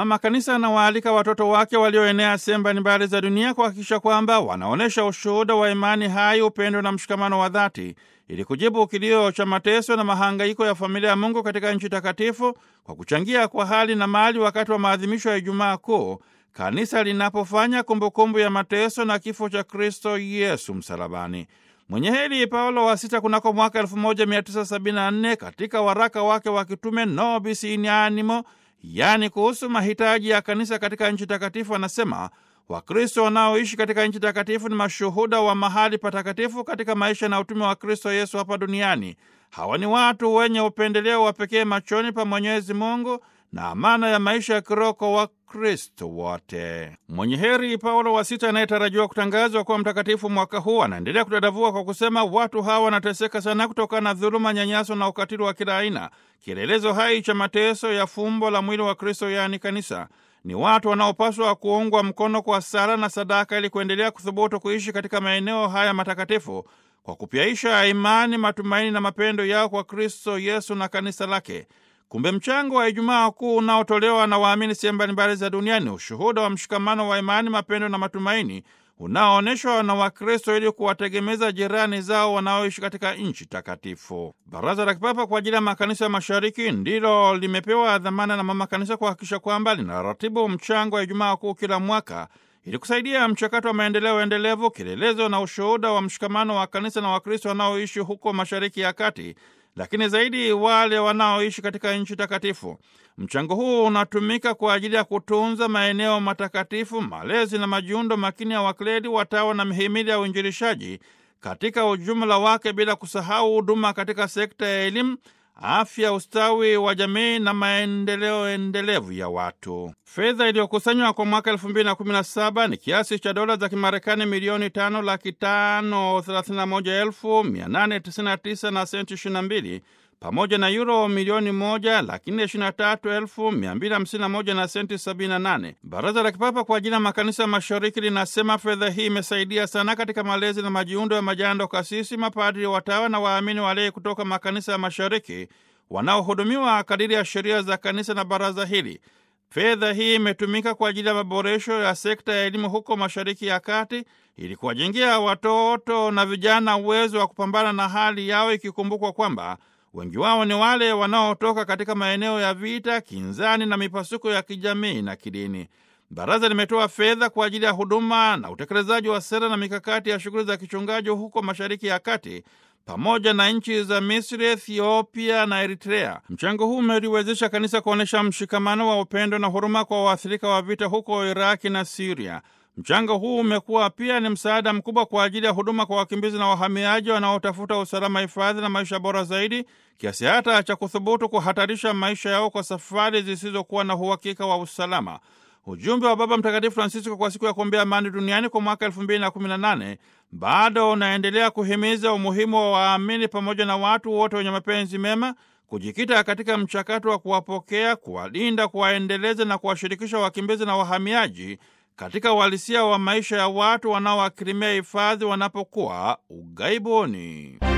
Mama Kanisa anawaalika watoto wake walioenea sehemu mbalimbali za dunia kuhakikisha kwamba wanaonyesha ushuhuda wa imani hai, upendo na mshikamano wa dhati ili kujibu kilio cha mateso na mahangaiko ya familia ya Mungu katika nchi takatifu kwa kuchangia kwa hali na mali wakati wa maadhimisho ya Ijumaa Kuu, kanisa linapofanya kumbukumbu ya mateso na kifo cha Kristo Yesu msalabani. Mwenye heri Paulo wa Sita kunako mwaka 1974 katika waraka wake wa kitume Nobis in Animo, yaani kuhusu mahitaji ya kanisa katika nchi takatifu, anasema Wakristo wanaoishi katika nchi takatifu ni mashuhuda wa mahali patakatifu katika maisha na utume wa Kristo Yesu hapa duniani. Hawa ni watu wenye upendeleo wa pekee machoni pa Mwenyezi Mungu na amana ya maisha ya kiroho kwa Wakristo wote. Mwenye heri Paulo wa Sita anayetarajiwa kutangazwa kuwa mtakatifu mwaka huu anaendelea kudadavua kwa kusema, watu hawa wanateseka sana kutokana na dhuluma, nyanyaso na ukatili wa kila aina, kielelezo hai cha mateso ya fumbo la mwili wa Kristo, yaani kanisa ni watu wanaopaswa kuungwa mkono kwa sala na sadaka ili kuendelea kuthubutu kuishi katika maeneo haya matakatifu kwa kupyaisha imani, matumaini na mapendo yao kwa Kristo Yesu na kanisa lake. Kumbe mchango wa Ijumaa Kuu unaotolewa na waamini sehemu mbalimbali za duniani, ushuhuda wa mshikamano wa imani, mapendo na matumaini unaoonyeshwa na Wakristo ili kuwategemeza jirani zao wanaoishi katika nchi takatifu. Baraza la Kipapa kwa ajili ya makanisa ya Mashariki ndilo limepewa dhamana na Mama Kanisa kuhakikisha kwamba linaratibu mchango wa Ijumaa Kuu kila mwaka ili kusaidia mchakato wa maendeleo endelevu, kielelezo na ushuhuda wa mshikamano wa kanisa na Wakristo wanaoishi huko Mashariki ya Kati, lakini zaidi wale wanaoishi katika nchi takatifu. Mchango huu unatumika kwa ajili ya kutunza maeneo matakatifu, malezi na majiundo makini ya wakleli, watawa na mihimili ya uinjilishaji katika ujumla wake, bila kusahau huduma katika sekta ya elimu, afya, ustawi wa jamii na maendeleo endelevu ya watu. Fedha iliyokusanywa kwa mwaka elfu mbili na kumi na saba ni kiasi cha dola za Kimarekani milioni tano laki tano thelathini na moja elfu mia nane tisini na tisa na senti ishirini na mbili pamoja na yuro milioni moja laki nne ishirini na tatu elfu mia mbili hamsini na moja na senti sabini na nane. Baraza la Kipapa kwa ajili ya makanisa mashariki linasema fedha hii imesaidia sana katika malezi na majiundo ya majando, kasisi, mapadri, watawa na waamini walei kutoka makanisa ya mashariki wanaohudumiwa kadiri ya sheria za kanisa na baraza hili. Fedha hii imetumika kwa ajili ya maboresho ya sekta ya elimu huko Mashariki ya Kati ili kuwajengea watoto na vijana uwezo wa kupambana na hali yao, ikikumbukwa kwamba wengi wao ni wale wanaotoka katika maeneo ya vita, kinzani na mipasuko ya kijamii na kidini. Baraza limetoa fedha kwa ajili ya huduma na utekelezaji wa sera na mikakati ya shughuli za kichungaji huko Mashariki ya Kati pamoja na nchi za Misri, Ethiopia na Eritrea. Mchango huu umeliwezesha kanisa kuonyesha mshikamano wa upendo na huruma kwa waathirika wa vita huko Iraki na Siria. Mchango huu umekuwa pia ni msaada mkubwa kwa ajili ya huduma kwa wakimbizi na wahamiaji wanaotafuta usalama, hifadhi na maisha bora zaidi, kiasi hata cha kuthubutu kuhatarisha maisha yao kwa safari zisizokuwa na uhakika wa usalama. Ujumbe wa Baba Mtakatifu Francisco kwa siku ya kuombea amani duniani kwa mwaka elfu mbili na kumi na nane bado unaendelea kuhimiza umuhimu wa waamini pamoja na watu wote wenye mapenzi mema kujikita katika mchakato wa kuwapokea, kuwalinda, kuwaendeleza na kuwashirikisha wakimbizi na wahamiaji katika uhalisia wa maisha ya watu wanaowakirimia hifadhi wanapokuwa ughaibuni.